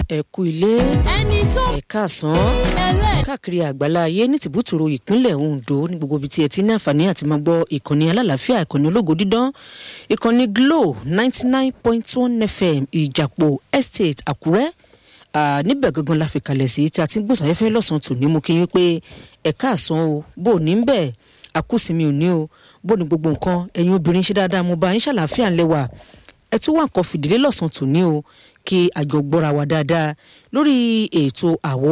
ẹ kú ilé ẹni tó ẹ káàsán ẹlẹ́ káàkiri àgbálá ayé ní tìbútòrò ìpínlẹ̀ Ondo ní gbogbo ibi tí ẹ ti ní àǹfààní àti máa gbọ́ ìkànnì alálàáfíà ìkànnì ológo dídán ìkànnì Glo ninety nine point one FM Ìjàpọ̀ Estate Àkúrẹ́ Ah, níbẹ̀ gangan la fi kalẹ̀ sí tí a ti ń gbòsàfẹ́fẹ́ lọ́sàn-án tòní mú kí n pé ẹ káàsán o bó o ní ń bẹ̀ àkúsìmí ò ní o bó ni gbogbo nǹkan ẹ̀yin obìnrin ṣe dáadáa mo bá yín ṣàlàáfíà ńlẹ̀ wà ẹ tún wà nǹkan fìdílé lọ́sàn-án tòní o kí àjọ gbọ́ra wa dáadáa lórí ètò àwọ̀